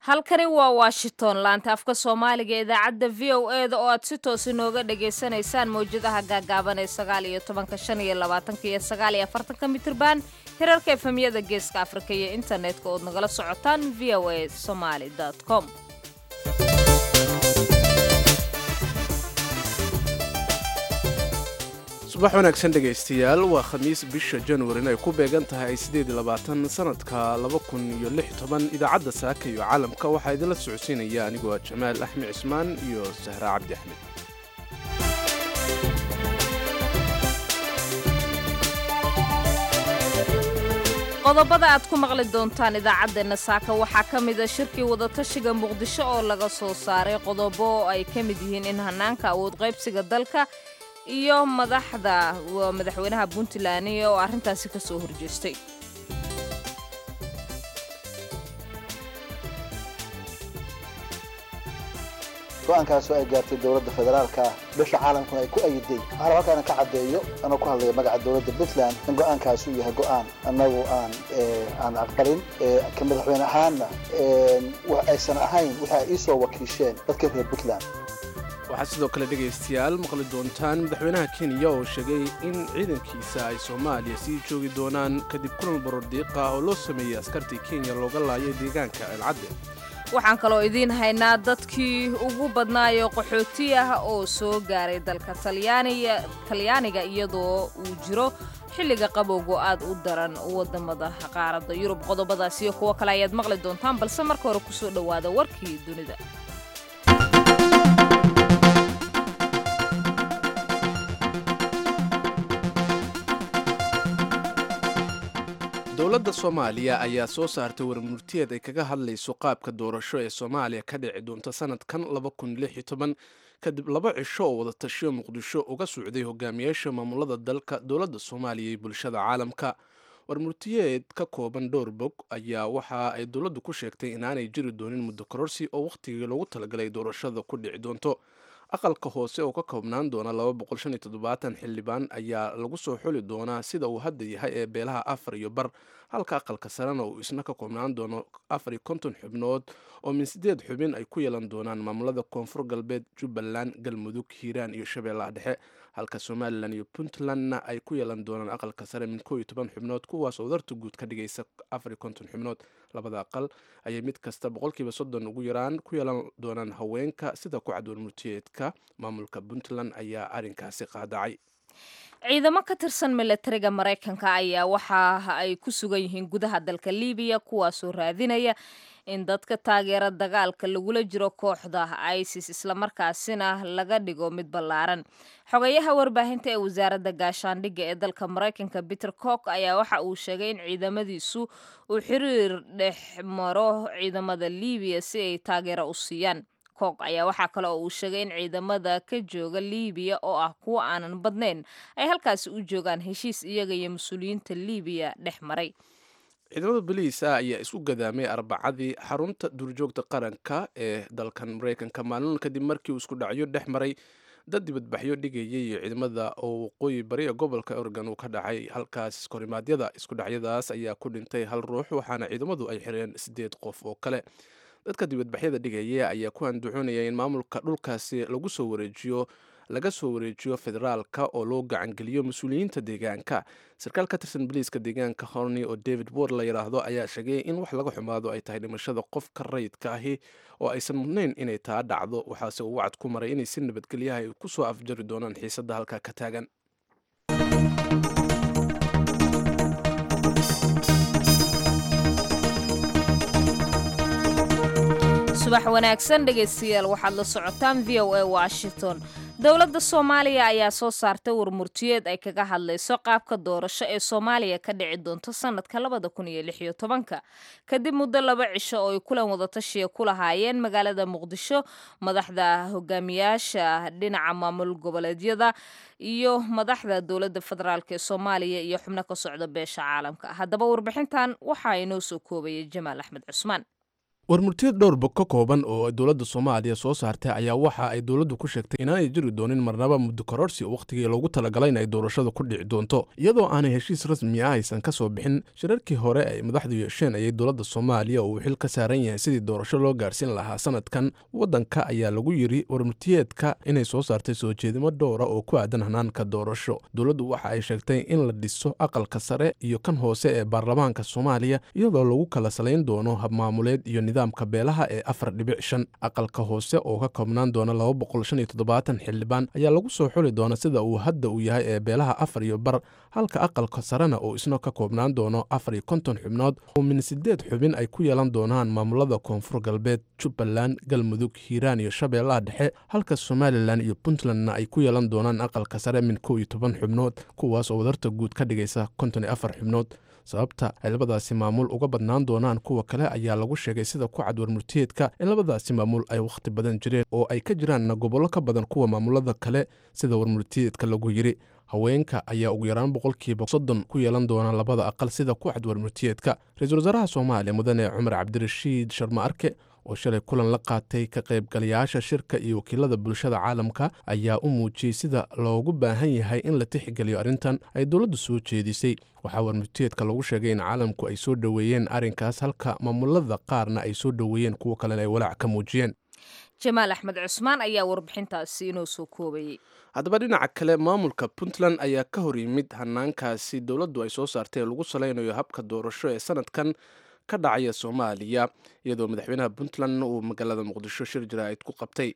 halkani waa washington laanta afka soomaaliga ee idaacadda v o e da oo aad si toos inooga dhagaysanaysaan mawjadaha gaagaaban ee sagaal iyo tobanka shan iyo labaatanka iyo sagaal iyo afartanka mitirban hirarka efemyada geeska afrika iyo internetka ood nagala socotaan v o a somaly com subax wanaagsan dhegaystayaal waa khamiis bisha januarin ay ku beegan tahay sanadka idaacadda saaka iyo caalamka waxaa idinla socodsiinaya anigoo ah jamaal axmed cismaan iyo sahra cabdi axmed qodobada aad ku maqli doontaan idaacaddeenna saaka waxaa ka mida shirkii wadatashiga muqdisho oo laga soo saaray qodobo oo ay ka mid yihiin in hanaanka awood qaybsiga dalka iyo madaxda madaxweynaha puntland oo arrintaasi ka soo horjeestay go-aankaasoo ay gaartay dowladda federaalka bisha caalamkuna ay ku ayiday waxaana halkaana ka caddeeyo anoo ku hadlaya magaca dowladda puntland in go-aankaasuu yahay go-aan annagu aan aan aqbalin ka madaxweyne ahaanna aysan ahayn waxa ay ii soo wakiisheen dadka reer puntland waxaad sidoo kale dhegaystayaal maqli doontaan madaxweynaha kenya oo sheegay in ciidankiisa ay soomaaliya sii joogi doonaan kadib kulan borordiiqa oo loo sameeyey askartii kenya looga laayay deegaanka elcadde waxaan kaloo idiin haynaa dadkii ugu badnaayo qaxooti ah oo soo gaaray dalka talyaaniga iyadoo uu jiro xilliga qabowgo aad u daran wadamada qaaradda yurub qodobadaas iyo kuwo kale ayaad maqli doontaan balse marka hore kusoo dhowaada warkii dunida dowladda soomaaliya ayaa soo saartay warmurtiyeed ay kaga hadlayso qaabka doorasho ee soomaaliya ka dhici doonta sanadkan kadib laba cisho oo wadatashiyo muqdisho uga socday hogaamiyaasha maamulada dalka dowladda soomaaliya iyo bulshada caalamka warmurtiyeed ka kooban dhowr bog ayaa waxa ay dowladdu ku sheegtay inaanay jiri doonin muddo kororsi oo wakhtigii loogu talagalay doorashada ku dhici doonto aqalka hoose oo ka koobnaan doona xildhibaan ayaa lagu soo xuli doonaa sida uu hadda yahay ee beelaha afar iyo bar halka aqalka sarena uu isna ka koobnaan doono afar iyo konton xubnood oo min sideed xubin ay ku yeelan doonaan maamulada koonfur galbeed jubbaland galmudug hiiraan iyo shabeellaha dhexe halka somalilan iyo puntlandna ay ku yeelan doonaan aqalka sare min koo iyo toban xubnood kuwaas oo darta guud ka dhigaysa afar iyo konton xubnood labada aqal ayay mid kasta boqolkiiba soddon ugu yaraan ku yeelan doonaan haweenka sida ku cad warmurtiyeedka maamulka puntland ayaa arrinkaasi qaadacay ciidamo ka tirsan milatariga maraykanka ayaa waxa ay ku sugan yihiin gudaha dalka libiya kuwaasoo raadinaya in dadka taageera dagaalka lagula jiro kooxda isis islamarkaasina laga dhigo mid ballaaran xogayaha warbaahinta ee wasaaradda gaashaandhigga ee dalka maraykanka peter cook ayaa waxa uu sheegay in ciidamadiisu uu xiriir dhex maro ciidamada libiya si ay taageero u siiyaan cook ayaa waxaa kale oo uu sheegay in ciidamada ka jooga libiya oo ah kuwo aanan badnayn ay halkaasi u joogaan heshiis iyaga iyo mas-uuliyiinta libiya dhex maray ciidamada boliis ah ayaa isku gadaamay arbacadii xarunta duurjoogta qaranka ee dalkan maraykanka maalin kadib markii uu isku dhacyo dhex maray dad dibadbaxyo dhigayay iyo ciidamada oo waqooyi bari ee gobolka oregon uu ka dhacay halkaas iskorimaadyada iskudhacyadaas ayaa ku dhintay hal ruux waxaana ciidamadu ay xireen sideed qof oo kale dadka dibadbaxyada dhigaya ayaa ku anduxoonaya in maamulka dhulkaasi lagu soo wareejiyo laga soo wareejiyo federaalka oo loo gacangeliyo mas-uuliyiinta deegaanka sarkaal ka tirsan boliiska deegaanka horney oo david ward la yidhaahdo ayaa sheegay in wax laga xumaado ay tahay dhimashada qofka rayidka ahi oo aysan mudnayn inay taa dhacdo waxaase uu wacad ku maray inay si nabadgelyaha ay ku soo afjari doonaan xiisadda halkaa ka taagan subax wanaagsan dhegaystayaal waxaad la socotaan v o a washington dowladda soomaaliya ayaa soo saartay warmurtiyeed ay kaga hadlayso qaabka doorasho ee soomaaliya ka dhici doonto sanadka labada kun iyo lix iyo tobanka kadib muddo laba cisho oo ay kulan wadatashiya ku lahaayeen magaalada muqdisho madaxda hogaamiyaasha dhinaca maamul goboleedyada iyo madaxda dowladda federaalk ee soomaaliya iyo xubno ka socda beesha caalamka haddaba warbixintan waxaa inoo soo koobayay jamaal axmed cusmaan warmurtiyad dhowrba ka kooban oo dowladda soomaaliya soo saartay ayaa waxa ay dowladdu ku sheegtay inaanay jiri doonin marnaba muddo kororsi wakhtigii loogu talagalay in ay doorashada ku dhici doonto iyadoo aanay heshiis rasmi ah aysan ka soo bixin shirarkii hore ay madaxdu yeesheen ayay dowladda soomaaliya uu xil ka saaran yahay sidii doorasho loo gaarsiin lahaa sanadkan waddanka ayaa lagu yiri warmurtiyeedka inay soo saartay soo jeedimo dhowra oo ku aadan hanaanka doorasho dowladdu waxa ay sheegtay in la dhiso aqalka sare iyo kan hoose ee baarlamaanka soomaaliya iyadoo lagu kala salayn doono habmaamuleed iyo nidaamka beelaha ee afar dhibic shan aqalka hoose oo ka koobnaan doona laba boqol shan iyo toddobaatan xildhibaan ayaa lagu soo xuli doona sida uu hadda uu yahay ee beelaha afar iyo bar halka aqalka sarena oo isna ka koobnaan doono afar iyo konton xubnood oo min sideed xubin ay ku yeelan doonaan maamulada koonfur galbeed jubbaland galmudug hiiraan iyo shabeellaha dhexe halka somalilan iyo puntlandna ay ku yeelan doonaan aqalka sare min kow iyo toban xubnood kuwaas oo wadarta guud ka dhigaysa konton iyo afar xubnood sababta ay labadaasi maamul uga badnaan doonaan kuwa kale ayaa lagu sheegay sida ku cad warmurtiyeedka in labadaasi maamul ay wakhti badan jireen oo ay ka jiraan gobollo ka badan kuwa maamulada kale sida warmurtiyeedka lagu yiri haweenka ayaa ugu yaraan boqolkiiba soddon ku yeelan doona labada aqal sida ku cad warmurtiyeedka ra-iisul wasaaraha soomaaliya mudane cumar cabdirashiid sharma arke oo shalay kulan la qaatay ka qaybgalayaasha shirka iyo wakiilada bulshada caalamka ayaa u muujiyey sida loogu baahan yahay in la tixgeliyo arrintan ay dowladdu soo jeedisay waxaa warmurtiyeedka lagu sheegay in caalamku ay soo dhoweeyeen arrinkaas halka maamulada qaarna ay soo dhoweeyeen kuwo kalena ay walaac ka muujiyeen jamaal axmed cusmaan ayaa warbixintaasi inoo soo koobayay haddaba dhinaca kale maamulka puntland ayaa ka hor yimid hanaankaasi dowladdu ay soo saartay ee lagu salaynayo habka doorasho ee sanadkan ka dhacaya soomaaliya iyadoo madaxweynaha puntland uu magaalada muqdisho shir jaraa'id ku qabtay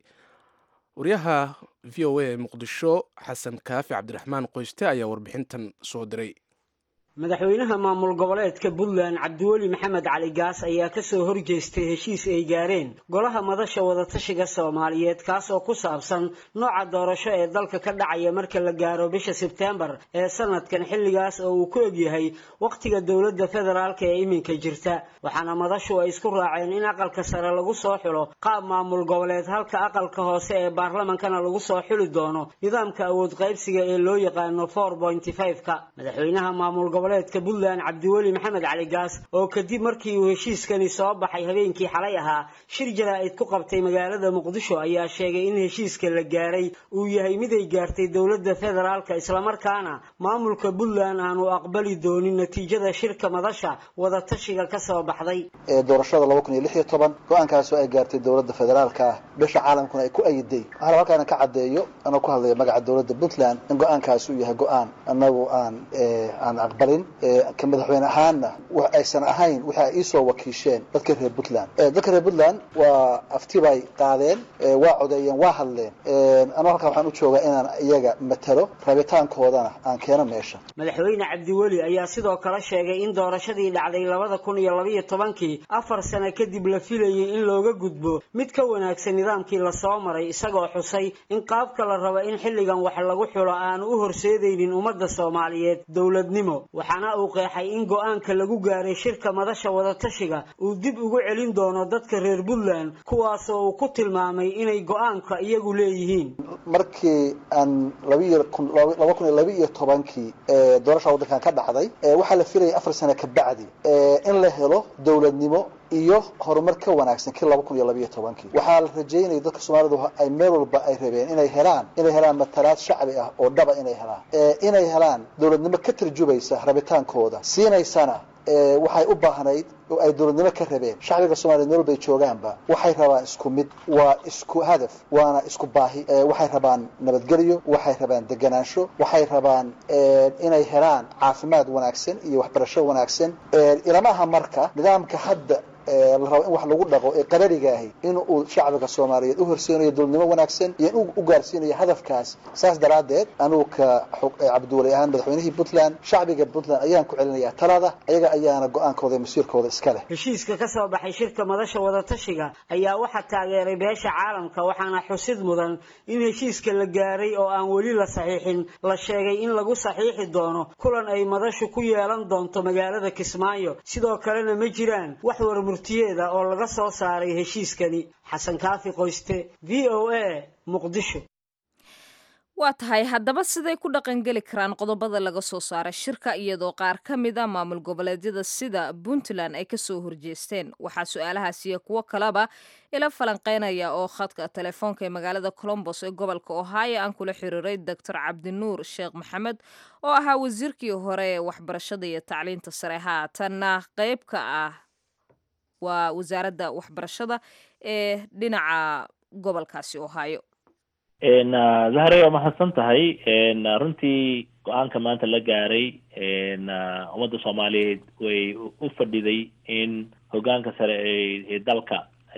waryaha v o a ee muqdisho xasan kaafi cabdiraxmaan qoyste ayaa warbixintan soo diray madaxweynaha maamul goboleedka puntland cabdiweli maxamed cali gaas ayaa kasoo horjeestay heshiis ay gaareen golaha madasha wadatashiga soomaaliyeed kaas oo ku saabsan nooca doorasho ee dalka ka dhacaya marka la gaaro bisha sebtembar ee sanadkan xilligaas oo uu ku egyahay wakhtiga dowladda federaalka ee iminka jirta waxaana madashu ay isku raaceen in aqalka sare lagu soo xulo qaab maamul goboleed halka aqalka hoose ee baarlamankana lagu soo xuli doono nidaamka awood qaybsiga ee loo yaqaano four pointy five-ka madaxweynaha maamul goboleedka puntland cabdiweli maxamed cali gaas oo kadib markii uu heshiiskani soo baxay habeenkii xalay ahaa shir jaraa'id ku qabtay magaalada muqdisho ayaa sheegay in heshiiska la gaaray uu yahay mid ay gaartay dowladda federaalka islamarkaana maamulka puntland aanu aqbali doonin natiijada shirka madasha wadatashiga ka soo baxday ee doorashada laba kun iyo lix iyo toban go-aankaasoo ay gaartay dowladda federaalka ah bisha caalamkuna ay ku ayiday waxaana halkaana ka caddeeyo anoo ku hadlaya magaca dowladda puntland in go-aankaasi uu yahay go-aan annagu aan aan aqbalin ka madaxweyne ahaanna wax aysan ahayn waxa ay iisoo wakiisheen dadka reer puntland dadka reer puntland waa afti bay qaadeen waa codeeyeen waa hadleen anoo halkaa waxaan u joogaa inaan iyaga matalo rabitaankoodana aan keeno meesha madaxweyne cabdiweli ayaa sidoo kale sheegay in doorashadii dhacday labada kun iyo labaiyo tobankii afar sano kadib la filayay in looga gudbo mid ka wanaagsan nidaamkii lasoo maray isagoo xusay in qaabka la rabo in xilligan wax lagu xulo aanu u horseedaynin ummadda soomaaliyeed dowladnimo waxaana uu qeexay in go-aanka lagu gaaray shirka madasha wadatashiga uu dib ugu celin doono dadka reer puntland kuwaasoo uu ku tilmaamay inay go-aanka iyagu leeyihiin markii aan labiiyo kun laba kun iyo laba iyo tobankii doorasha waddankan ka dhacday waxaa la filayay afar sano ka bacdi in la helo dowladnimo iyo horumar ka wanaagsan kii laba kun iyo labaiyo tobankii waxaa la rajeynaya dadka soomaalidu ay meel walba ay rabeen inay helaan inay helaan matalaad shacbi ah oo dhaba inay helaan inay helaan dowladnimo ka tarjubaysa rabitaankooda siinaysana waxay u baahnayd oo ay dowladnimo ka rabeen shacbiga soomaliya meel walbay joogaanba waxay rabaan isku mid waa isku hadaf waana isku baahi waxay rabaan nabadgelyo waxay rabaan deganaansho waxay rabaan inay helaan caafimaad wanaagsan iyo waxbarasho wanaagsan ilamaha marka nidaamka hadda la rabo in wax lagu dhaqo ee qarariga ahi in uu shacbiga soomaaliyeed u horseynayo dowladnimo wanaagsan iyo in u gaarsiinayo hadafkaas saas daraaddeed anugu ka cabdiwali ahaan madaxweynihii puntland shacbiga puntland ayaan ku celinayaa talada ayaga ayaana go-aankooda masiirkooda iska leh heshiiska ka soo baxay shirka madasha wadatashiga ayaa waxaa taageeray beesha caalamka waxaana xusid mudan in heshiiska la gaaray oo aan weli la saxiixin la sheegay in lagu saxiixi doono kulan ay madashu ku yeelan doonto magaalada kismaayo sidoo kalena ma jiraan wax war murtiyeeda oo laga soo saaray heshiiskani xasan kaafi qoyste v o a muqdisho waa tahay haddaba siday ku dhaqangeli karaan qodobada laga soo saaray shirka iyadoo qaar ka mid a maamul goboleedyada sida puntland ay kasoo horjeesteen waxaa su-aalahaas iyo kuwo kaleba ila falanqeynaya oo khadka telefoonka ee magaalada colombos ee gobolka ohio aan kula xiriiray doctor cabdinuur sheekh maxamed oo ahaa wasiirkii hore ee waxbarashada iyo tacliinta sare haatanna qeyb ka ah waa wasaaradda waxbarashada ee dhinaca gobolkaasi ohio zahre waa mahadsan tahay runtii go-aanka maanta la gaaray ummadda soomaaliyeed way u fadhiday in hogaanka sare ee dalka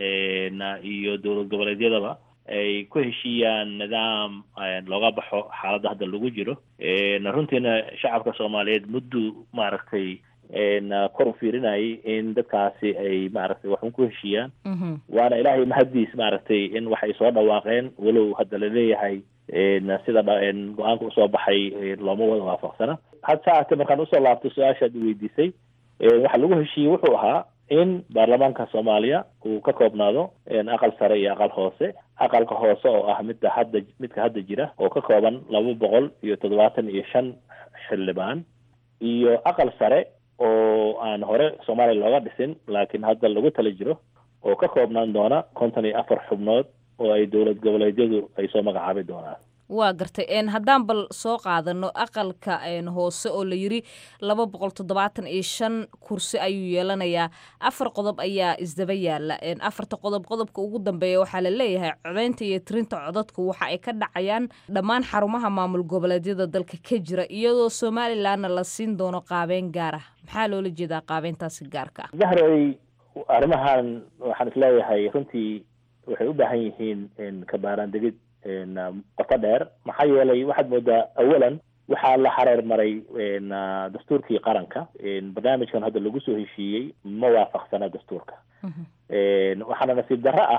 iyo dowlad goboleedyadaba ay ku heshiiyaan nidaam looga baxo xaaladda hadda lagu jiro runtiina shacabka soomaaliyeed muddu maaragtay kor u fiirinayay in dadkaasi ay maaragtay waxun ku heshiiyaan waana ilaahay mahaddiis maaragtay in waxay soo dhawaaqeen walow hadda laleeyahay sida go-aanka usoo baxay looma wada waafaqsana had saate markaan usoo laabto su-aashaad weydiisay waxa lagu heshiiyey wuxuu ahaa in baarlamaanka soomaaliya uu ka koobnaado aqal sare iyo aqal hoose aqalka hoose oo ah midda hadda midka hadda jira oo ka kooban laba boqol iyo toddobaatan iyo shan xildhibaan iyo aqal sare oo aan hore soomaaliya looga dhisin laakiin hadda lagu tala jiro oo ka koobnaan doona konton iyo afar xubnood oo ay dowlad goboleedyadu ay soo magacaabi doonaan waa gartay haddaan bal soo qaadano aqalka hoose oo la yiri laba boqol toddobaatan iyo shan kursi ayuu yeelanayaa afar qodob ayaa isdaba yaala afarta qodob qodobka ugu dambeeya waxaa la leeyahay codeynta iyo tirinta codadku waxa ay ka dhacayaan dhammaan xarumaha maamul goboleedyada dalka ka jira iyadoo somalilanna la siin doono qaabeyn gaar ah maxaa loola jeedaa qaabeyntaasi gaarka ah zahray arrimahan waxaan isleeyahay runtii waxay u baahan yihiin kabaaraan degid qoto dheer maxaa yeelay waxaad moodaa awalan waxaa la xareer maray dastuurkii qaranka barnaamijkan hadda lagu soo heshiiyey ma waafaqsana dastuurka waxaana nasiib darro ah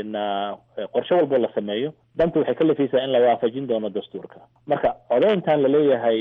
qorshe walboo la sameeyo danta waxay ka lafaysaa in la waafajin doono dastuurka marka codeyntan laleeyahay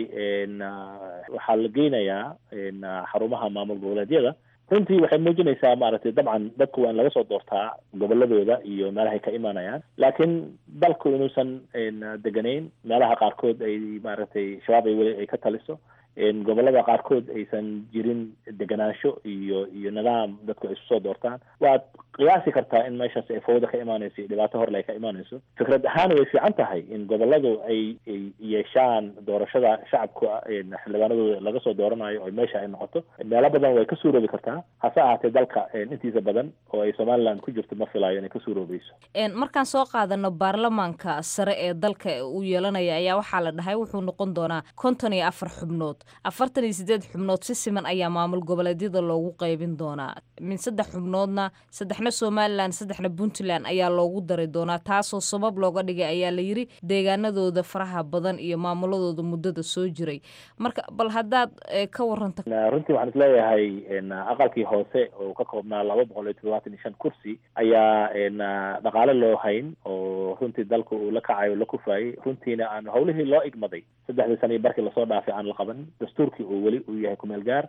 waxaa la geynayaa xarumaha maamul goboleedyada runtii waxay muujinaysaa maaragtay dabcan dadku waa in laga soo doortaa goboladooda iyo meelahay ka imanayaan laakiin dalku inuusan deganayn meelaha qaarkood ay maaragtay shabaab ay weli ay ka taliso gobolada qaarkood aysan jirin deganaansho iyo iyo nidaam dadku ay isu soo doortaan waad qiyaasi kartaa in meeshaas ay fawda ka imaanayso iyo dhibaato horle ay ka imaanayso fikrad ahaan way fiican tahay in goboladu ay ay yeeshaan doorashada shacabka xildhibaanadooda laga soo dooranayo oo meesha ay noqoto meelo badan way ka suuroobi kartaa hase ahaatee dalka intiisa badan oo ay somaliland ku jirto ma filayo inay ka suuroobayso markaan soo qaadano baarlamaanka sare ee dalka uu yeelanaya ayaa waxaa la dhahay wuxuu noqon doonaa konton iyo afar xubnood afartan iyo sideed xubnood si siman ayaa maamul goboleedyada loogu qaybin doonaa min saddex xubnoodna saddexna somalilan saddexna puntland ayaa loogu dari doonaa taasoo sabab looga dhigay ayaa la yiri deegaanadooda faraha badan iyo maamuladooda muddada soo jiray marka bal haddaad ka waranta runtii waxaan isleeyahay aqalkii hoose oo ka koobnaa laba boqol iyo toddobaatan iyo shan kursi ayaa dhaqaale loo hayn oo runtii dalka uu la kacayo la kufaayey runtiina aan howlihii loo igmaday saddexdii sana iyo barkii lasoo dhaafay aan la qaban dastuurkii uu weli uu yahay kumeel gaar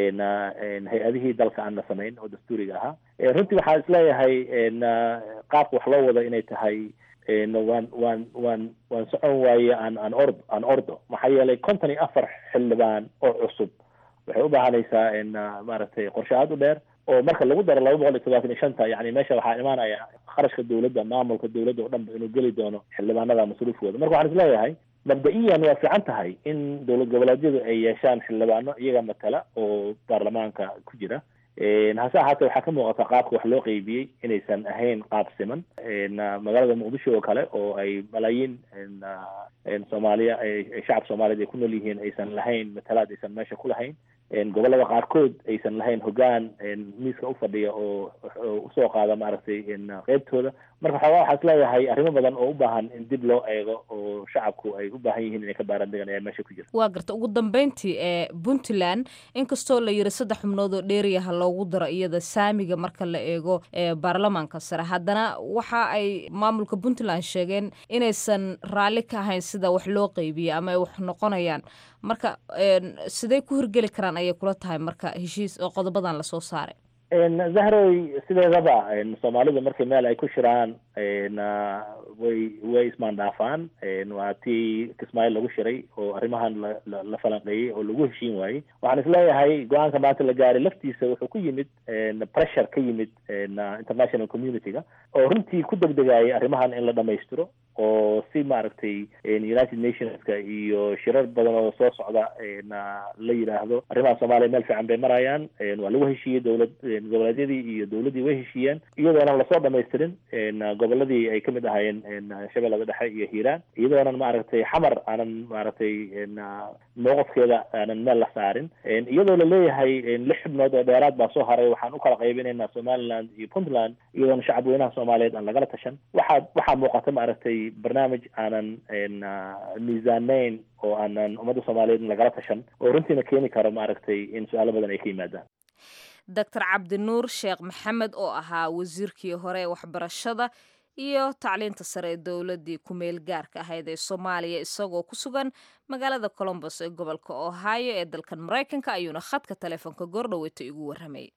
hay-adihii dalka aan la samayn oo dastuuriga ahaa runtii waxaan isleeyahay qaabka wax loo wado inay tahay waan waan waan waan socon waaye aan aan ord aan ordo maxaa yeelay konton iyo afar xildhibaan oo cusub waxay u baahanaysaa maaragtay qorshe aada u dheer oo marka lagu daro laba boqol iyo todobaatan iyo shanta yani meesha waxaa imaanaya kharashka dowladda maamulka dowladda oo dhanba inuu geli doono xildhibaanada masruufkooda marka waxaan isleeyahay mabda-iyan waa fiican tahay in dowlad goboleedyadu ay yeeshaan xildhibaano iyaga matala oo baarlamaanka ku jira hase ahaatee waxaa ka muuqata qaabka wax loo qeybiyey inaysan ahayn qaab siman magaalada muqdisho oo kale oo ay malaayiin soomaaliya shacab soomaaliyeed ay ku nool yihiin aysan lahayn matalaad aysan meesha ku lahayn gobolada qaarkood aysan lahayn hogaan miiska ufadhiya oo usoo qaada maaragtay qeybtooda marka xoogaa waxaa isleeyahay arrimo badan oo u baahan in dib loo eego oo shacabku ay u baahan yihiin inay ka baaran degan ayaa meesha ku jira waa garta ugu dambeyntii ee puntland inkastoo la yiri saddex xubnood oo dheeriyaha loogu daro iyada saamiga marka la eego ee baarlamaanka sare haddana waxa ay maamulka puntland sheegeen inaysan raalli ka ahayn sida wax loo qeybiyey ama ay wax noqonayaan marka sidee ku hirgeli karaan ayay kula tahay marka heshiis oo qodobadan lasoo saaray zahroy sideedaba soomaalidu markay meel ay ku shiraan way way ismaandhaafaan waa tii kismaayo lagu shiray oo arrimahan la la falanqeeyey oo lagu heshiin waayey waxaan isleeyahay go-aanka maanta la gaaray laftiisa wuxuu ku yimid pressure ka yimid international community-ga oo runtii ku degdegayay arrimahan in la dhamaystiro oo si maaragtay united nationska iyo shirar badan oo soo socda la yidhaahdo arrimaha soomaaliya meel fiican bay marayaan waa lagu heshiiyey dowlad goboleedyadii iyo dowladdii way heshiiyeen iyadoonan lasoo dhamaystirin goboladii ay kamid ahaayeen shabeellada dhexe iyo hiiraan iyadoonan maaragtay xamar aanan maaragtay mowqafkeeda aanan meel la saarin iyadoo laleeyahay lix xubnood oo dheeraad baa soo haray waxaan u kala qaybinaynaa somaliland iyo puntland iyadoona shacabweynaha soomaaliyeed aan lagala tashan waxaa waxaa muuqata maaragtay barnaamij aanan miisaaneyn oo aanan ummadda soomaaliyeed lagala tashan oo runtiina keeni karo maaragtay in su-aalo badan ay ka yimaadaan doctor cabdinuur sheekh maxamed oo ahaa wasiirkii hore ee waxbarashada iyo tacliinta sare ee dowladdii ku-meel gaarka ahayd ee soomaaliya isagoo ku sugan magaalada colombos ee gobolka ohio ee dalkan maraykanka ayuuna khadka taleefonka goordhaweyta igu warramay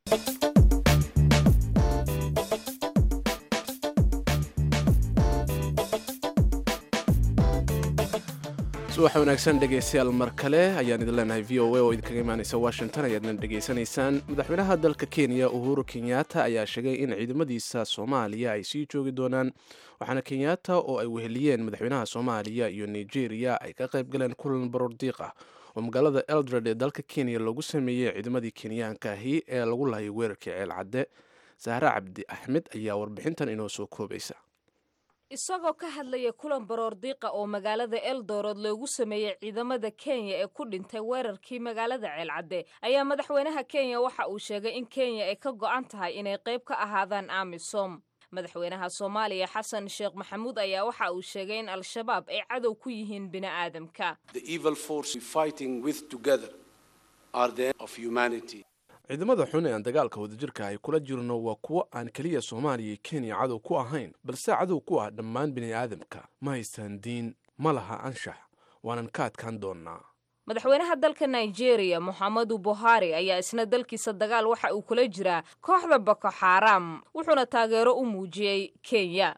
subax wanaagsan dhegaystayaal mar kale ayaan idin leenahay v o a oo idinkaga imaanaysa washington ayaadna dhegaysanaysaan madaxweynaha dalka kenya uhuru kenyatta ayaa sheegay in ciidamadiisa soomaaliya ay sii joogi doonaan waxaana kenyatta oo ay weheliyeen madaxweynaha soomaaliya iyo nigeria ay ka qayb galeen kulan baroordiiq ah oo magaalada eldred ee dalka kenya lagu sameeyey ciidamadii kenyaanka ahi ee lagu lahayay weerarkii ceel cadde sahre cabdi axmed ayaa warbixintan inoo soo koobaysa isagoo ka hadlaya kulan baroordiiqa oo magaalada eldoorod loogu sameeyey ciidamada kenya ee ku dhintay weerarkii magaalada ceelcadde ayaa madaxweynaha kenya waxa uu sheegay in kenya ay ka go'an tahay inay qayb ka ahaadaan amisom madaxweynaha soomaaliya xasan sheekh maxamuud ayaa waxa uu sheegay in al-shabaab ay cadow ku yihiin bini'aadamka ciidamada xun ee aan dagaalka wadajirka ay kula jirno waa kuwo aan keliya soomaaliya iyo kenya cadow ku ahayn balse cadow ku ah dhammaan bini'aadamka ma haystaan diin ma laha anshax waanan ka adkaan doonnaa madaxweynaha dalka nigeria moxamedu buhari ayaa isna dalkiisa dagaal waxa uu kula jiraa kooxda boko xaram wuxuuna taageero u muujiyey kenya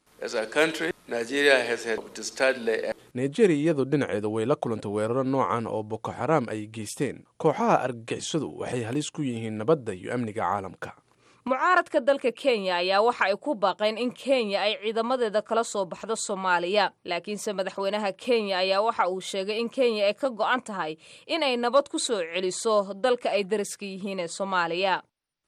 nigeria iyadoo dhinaceeda way la kulantay weeraro noocan oo boko xaraam ay geysteen kooxaha argagixisadu waxay halis ku yihiin nabadda iyo amniga caalamka mucaaradka dalka kenya ayaa waxa ay ku baaqeen in kenya ay ciidamadeeda kala soo baxdo soomaaliya laakiinse madaxweynaha kenya ayaa waxa uu sheegay in kenya ay ka go'an tahay in ay nabad ku soo celiso dalka ay dariska yihiin ee soomaaliya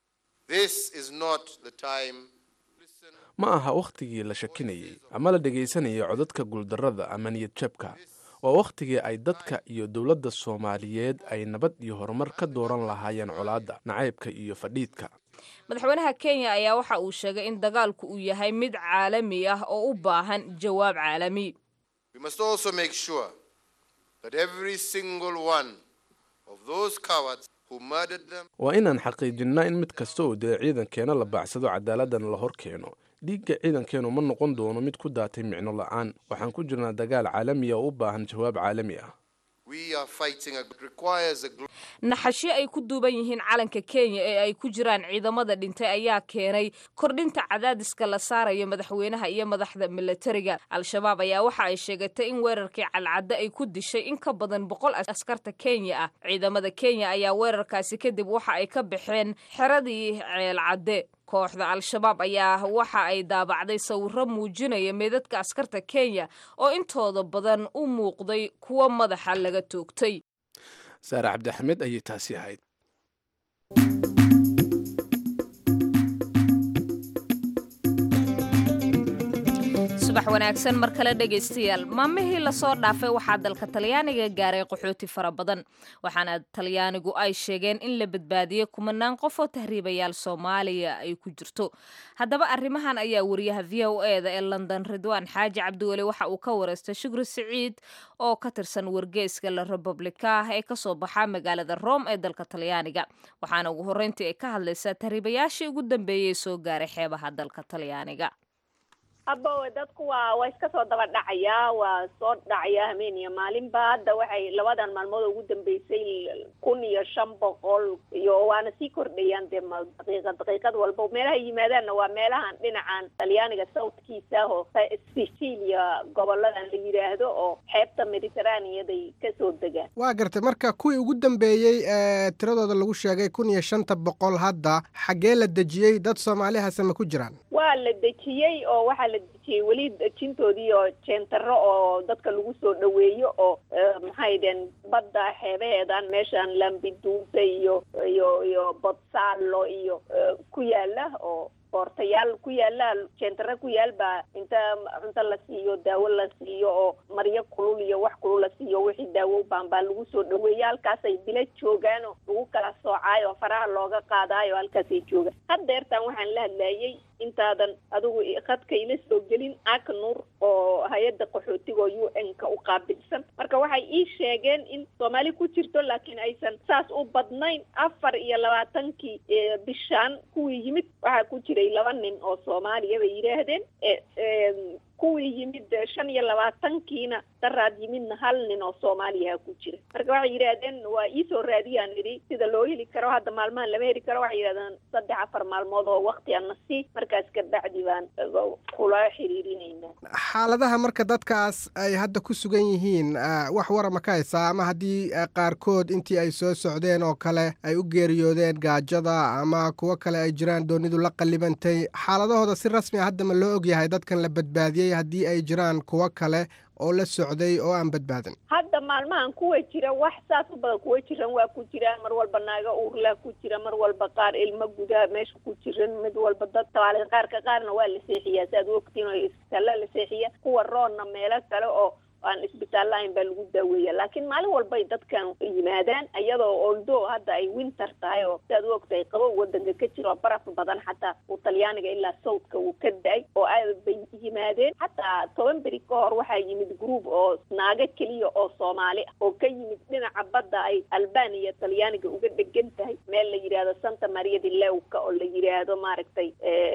ma aha wakhtigii la shakinayey ama la dhegaysanayay codadka guuldarrada ama niyad jabka waa wakhtigii ay dadka iyo dowladda soomaaliyeed ay nabad iyo horumar ka dooran lahaayeen colaadda nacaybka iyo fadhiidka madaxweynaha kenya ayaa waxa uu sheegay in dagaalku uu yahay mid caalami ah oo u baahan jawaab caalami waa inaan xaqiijinnaa in mid kasta oo dee ciidankeena la baacsado cadaaladdan la hor keeno dhiigga ciidankeenu ma noqon doono mid ku daatay micno la'aan waxaan ku jirnaa dagaal caalamiya oo u baahan jawaab caalami ah naxashyo ay ku duuban yihiin calanka kenya ee ay ku jiraan ciidamada dhintay ayaa keenay kordhinta cadaadiska la saarayo madaxweynaha iyo madaxda milatariga al-shabaab ayaa waxa ay sheegatay in weerarkii calcadde ay ku dishay in ka badan boqol askarta kenya ah ciidamada kenya ayaa weerarkaasi kadib waxa ay ka baxeen xeradii ceelcadde kooxda al-shabaab ayaa waxa ay daabacday sawiro muujinaya meedadka askarta kenya oo intooda badan u muuqday kuwo madaxa laga toogtay saare cabdixamed ayay taasi ahayd subax wanaagsan mar kale dhegaystayaal maalmihii lasoo dhaafay waxaa dalka talyaaniga gaaray qaxooti fara badan waxaana talyaanigu ay sheegeen in la badbaadiyey kumanaan qof oo tahriibayaal soomaaliya ay ku jirto haddaba arrimahan ayaa wariyaha v o eda ee london ridwaan xaaji cabdiweli waxa uu ka wareystay shukri siciid oo ka tirsan wargeyska la republika ah ee kasoo baxa magaalada rome ee dalka talyaaniga waxaana ugu horreyntii ay ka hadlaysaa tahriibayaashii ugu dambeeyey soo gaaray xeebaha dalka talyaaniga haba dadku waa waa iska soo daba dhacayaa waa soo dhacaya hameen iyo maalinba hadda waxay labadan maalmood ugu dambeysay kun iyo shan boqol iyo waana sii kordhayaan dee daqiiqad daqiiqad walba meelaha yimaadaanna waa meelahan dhinacan talyaaniga southkiisa oo sicilia goboladan la yidhaahdo oo xeebta mediterraneaday kasoo degaan waa gartay marka kuwii ugu dambeeyey ee tiradooda lagu sheegay kun iyo shanta boqol hadda xaggee la dejiyey dad soomaali hase ma ku jiraan waa la dejiyey oo waxaa la dejiyey weli dejintoodii oo jeentaro oo dadka lagu soo dhaweeyo oo maxay deen badda xeebaheedan meeshan lambiduusa iyo iyo iyo bodsalo iyo ku yaala oo boortayaal ku yaala jeentaro ku yaal baa inta cunto la siiyo daawo la siiyo oo maryo kulul iyo wax kulul la siiyo wixii daawo baan baa lagu soo dhaweeya halkaasay bila joogaanoo lagu kala soocaayo faraha looga qaadaayo halkaasay joogaan haddeertan waxaan la hadlayay intaadan adigu khadka ila soo gelin aknur oo hay-adda qaxootiga oo u n ka u qaabilsan marka waxay ii sheegeen in soomaali ku jirto laakiin aysan saas u badnayn afar iyo labaatankii bishaan kuwii yimid waxaa ku jiray laba nin oo soomaaliya bay yidhaahdeen kuwii yimid shan iyo labaatankiina daraad yimidna hal nin oo soomaaliyaha ku jira marka waxay yidhaahdeen waa iisoo raadiyaan idhi sida loo heli karo hadda maalmahan lama heli karo waxay yidhahdeen saddex afar maalmood oo wakti ana sii markaas kabacdi baan kula xiriirinaynaa xaaladaha marka dadkaas ay hadda ku sugan yihiin wax warama ka haysaa ama haddii qaarkood intii ay soo socdeen oo kale ay u geeriyoodeen gaajada ama kuwo kale ay jiraan doonidu la qallibantay xaaladahooda si rasmi a hadda ma loo ogyahay dadkan la badbaadiyey haddii ay jiraan kuwo kale oo la socday oo aan badbaadin hadda maalmahan kuwa jira wax saas u badan kuwa jiran waa ku jiraan mar walba naaga uurlaa ku jira mar walba qaar ilmo gudaa meesha ku jiran mid walba dad tabaale qaarka qaarna waa la seexiyaa si aad ogtiin oo isbitaalla la seexiya kuwa roonna meelo kale oo aan isbitaal lahayn baa lagu daaweeya laakiin maalin walbay dadkan yimaadaan iyadoo oldo hadda ay winter tahay oo siaad u ogtahay qabo wadanka ka jiro baraf badan xataa uu talyaaniga ilaa sawdka uu ka da-ay oo aad bay yimaadeen xataa toban beri ka hor waxaa yimid group oo naago keliya oo soomaali ah oo ka yimid dhinaca badda ay albaniya talyaaniga uga dhegan tahay meel la yidhaahdo santa maria di lewka oo la yidhaahdo maaragtay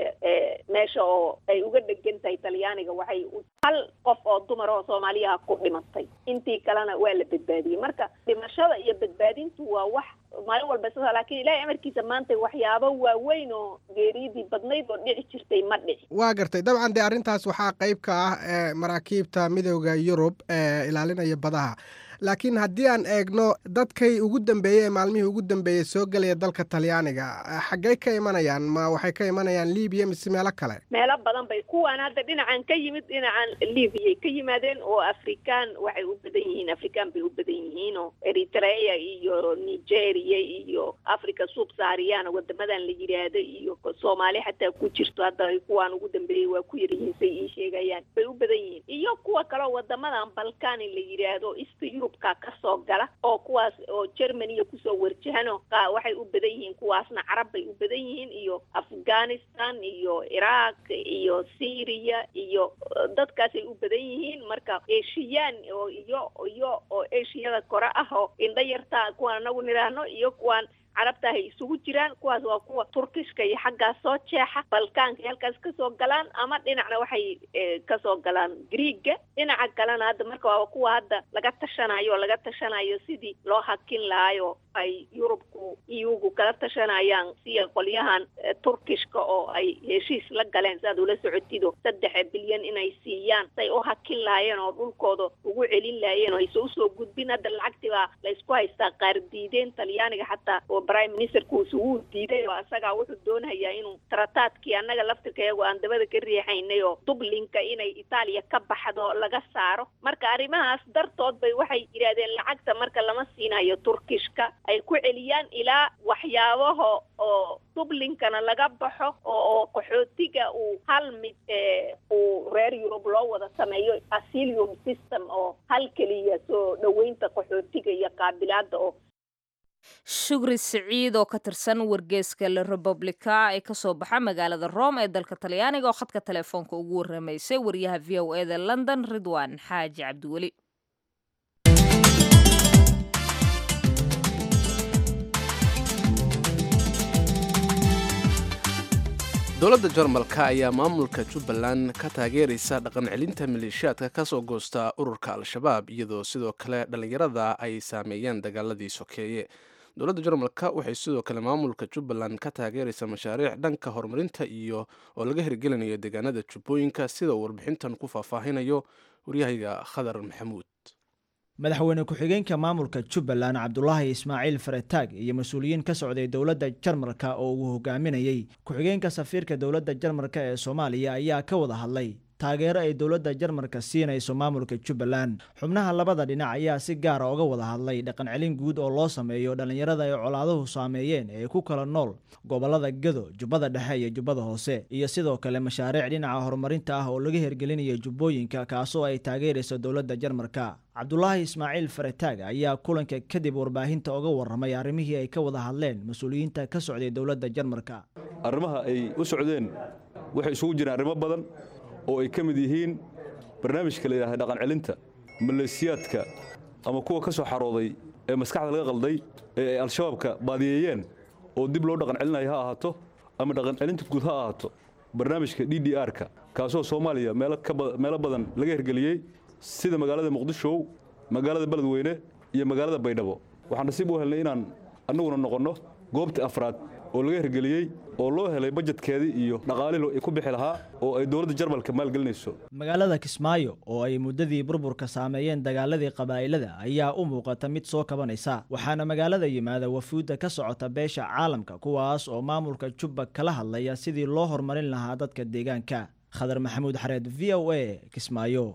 meesha oo ay uga dhegan tahay talyaaniga waxay hal qof oo dumar oo soomaaliya ku dhimatay intii kalena waa la badbaadiyey marka dhimashada iyo badbaadintu waa wax maalin walba sida laakiin ilaahay amarkiisa maanta waxyaabo waaweyn oo geeriyadii badnayd oo dhici jirtay ma dhici waa gartay dabcan dee arrintaas waxaa qayb ka ah ee maraakiibta midooda yurub ee ilaalinaya badaha laakiin haddii aan eegno dadkay ugu dambeeyey ee maalmihii ugu dambeeyey soo gelaya dalka talyaaniga xaggey ka imanayaan ma waxay ka imanayaan libiya mise meelo kale meelo badan bay kuwaan hadda dhinacan ka yimid dhinacan libyay ka yimaadeen oo afrikaan waxay u badan yihiin afrikaan bay u badan yihiin oo eritrea iyo nigeria iyo africa subsaariyana wadamadan la yidhaahdo iyo soomaali xataa ku jirto hadda kuwaan ugu dambeeyey waa ku yaryihiin say ii sheegayaan bay u badan yihiin iyo kuwa kaleo wadamadan balkani la yidhaahdo east yurubka kasoo gala oo kuwaas oo germaniya kusoo warjahano waxay u badan yihiin kuwaasna carab bay u badan yihiin iyo afghanistan iyo iraq iyo syria iyo dadkaasay u badan yihiin marka eshiyaan oo iyo iyo oo eshiyada kore ah oo indha yartaa kuwaan anagu nidhaahno iyo kuwaan carabta hay isugu jiraan kuwaas waa kuwa turkishka iyo xaggaas soo jeexa balkaanka halkaas kasoo galaan ama dhinacna waxay kasoo galaan griega dhinaca kalena hadda marka waa kuwa hadda laga tashanayo laga tashanayo sidii loo hakin lahayo ay yurubku iyugu kala tashanayaan siya qolyahan turkishka oo ay heshiis la galeen si aad ula socotido saddex bilyan inay siiyaan say u hakin lahaayeen oo dhulkooda ugu celin lahaayeen oo ayse usoo gudbin hadda lacagtii baa laysku haystaa qaar diideen talyaaniga xataa oo prime ministerkuusu wuu diiday oo isagaa wuxuu doonayaa inuu trataadkii annaga laftirkayagu aan dabada ka riixaynay oo dublinka inay itaaliya ka baxdo laga saaro marka arrimahaas dartood bay waxay yidhahdeen lacagta marka lama siinayo turkishka ay ku celiyaan ilaa waxyaabaha oo dublinkana laga baxo oo qaxootiga uu hal mid uu reer yurub loo wada sameeyo asilium system oo hal keliya soo dhoweynta qaxootiga iyo qaabilaada oo shukri siciid oo ka tirsan wargeeska la republica ee kasoo baxa magaalada rome ee dalka talyaaniga oo khadka telefoonka ugu waramaysay wariyaha v o e da london ridwan xaaji cabdiweli dowladda jarmalka ayaa maamulka jubbaland ka taageeraysa dhaqan celinta maleeshiyaadka ka soo goosta ururka al-shabaab iyadoo sidoo kale dhallinyarada ay saameeyeen dagaaladii sokeeye dowladda jarmalka waxay sidoo kale maamulka jubbaland ka taageeraysa mashaariic dhanka horumarinta iyo oo laga hirgelinayo deegaanada jubbooyinka sida uu warbixintan ku faahfaahinayo waryahayga khadar maxamuud madaxweyne ku-xigeenka maamulka jubbaland cabdulaahi ismaaciil faretaag iyo mas-uuliyiin ka socday dowladda jarmalka oo uu hogaaminayey ku-xigeenka safiirka dowladda jarmalka ee soomaaliya ayaa ka wada hadlay taageero ay dowladda jarmalka siinayso maamulka jubbaland xubnaha labada dhinac ayaa si gaara uga wada hadlay dhaqan celin guud oo loo sameeyo dhallinyarada ay colaaduhu saameeyeen ee ku kala nool gobolada gado jubbada dhexe iyo jubbada hoose iyo sidoo kale mashaariic dhinaca horumarinta ah oo laga hirgelinayo jubbooyinka kaasoo ay taageerayso dowladda jarmalka cabdulaahi ismaaciil faretaag ayaa kulanka kadib warbaahinta uga warramay arrimihii ay ka wada hadleen mas-uuliyiinta ka socday dowladda jarmalka arrimaha ay u socdeen waxay isugu jireen arrimo badan oo ay ka mid yihiin barnaamijka la yidhahda dhaqan celinta maleesiyaadka ama kuwa ka soo xarooday ee maskaxda laga qalday ee ay al-shabaabka baadiyeeyeen oo dib loo dhaqan celinayo ha ahaato ama dhaqan celinta guud ha ahaato barnaamijka d d r-ka kaasoo soomaaliya meelo badan laga hirgeliyey sida magaalada muqdisho magaalada beledweyne iyo magaalada baydhabo waxaan nasiib u helnay inaan annaguna noqonno goobtii afraad oo laga hirgeliyey oo loo helay bajetkeedii iyo dhaqaalihii ku bixi lahaa oo ay dowladda jarmalka maalgelinayso magaalada kismaayo oo ay muddadii burburka saameeyeen dagaaladii qabaa'ilada ayaa u muuqata mid soo kabanaysa waxaana magaalada yimaada wafuudda ka socota beesha caalamka kuwaas oo maamulka jubba kala hadlaya sidii loo horumarin lahaa dadka deegaanka khadar maxamuud xareed v o a kismaayo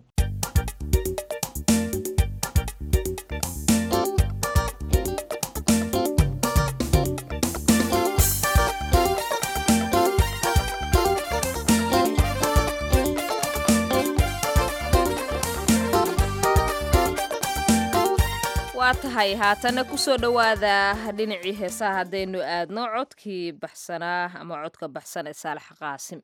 waa tahay haatana kusoo dhowaada dhinacii heesaha haddaynu aadno codkii baxsanaa ama codka baxsan ee saalax qaasim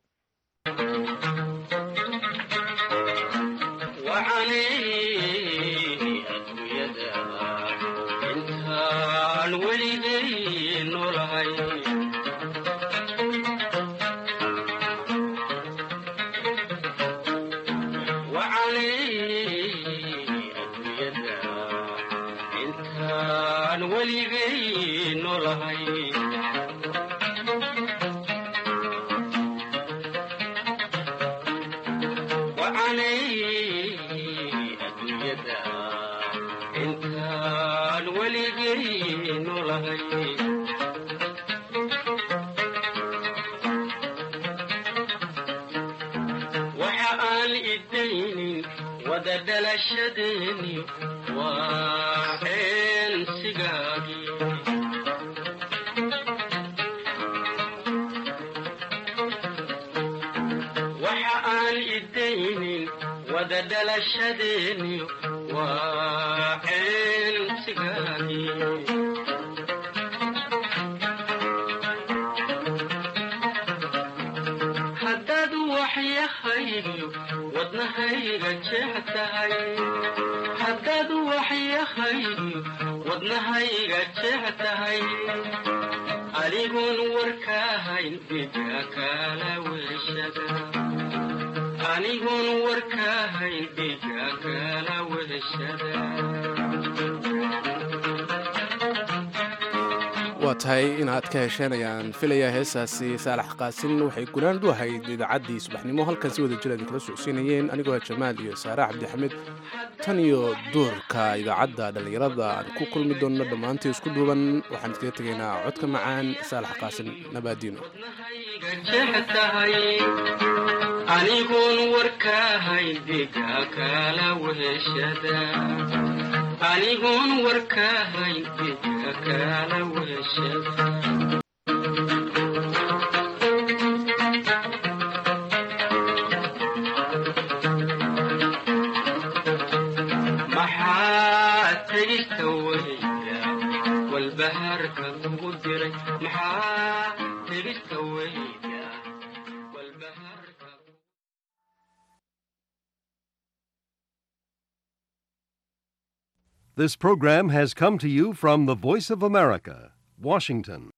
waa tahay inaad ka hesheen ayaan filayaa heesaasi saalax qaasin waxay gunaanad u ahayd idaacaddii subaxnimo halkan si wada jira idinkala socodsiinayeen anigoo jamaal iyo saare cabdixamed tan iyo duurka idaacadda dhallinyarada aan ku kulmi doonno dhammaantii isku duuban waxaan iskaga tegaynaa codka macaan saalax qaasin nabaadiino anigoon warkaahayn diga kala weheshada anigoon warkaahayn diga kala weheshada maxaa tegista weyda walbahaarka kugu diray maxaa tegista weyda walbahaarka This program has come to you from the Voice of America, Washington.